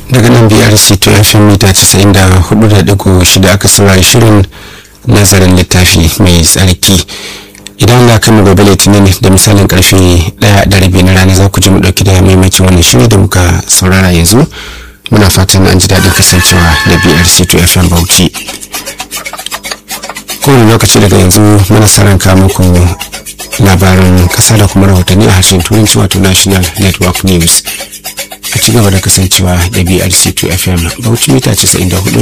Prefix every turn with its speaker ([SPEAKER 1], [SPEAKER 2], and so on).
[SPEAKER 1] daga nan brc to fm mita 94.6 aka saurari shirin nazarin littafi mai tsarki idan na kama gobe litinin da misalin karfe daya da rabi na rana za ku ji mu dauki da maimacin wannan shiri da muka saurara yanzu muna fatan an ji daɗin kasancewa da brc to fm bauchi kowane lokaci daga yanzu muna saran muku labarin kasa da kuma rahotanni a harshen turanci wato national network news a ci gaba da kasancewa da brc 2 fm bauchi mita 94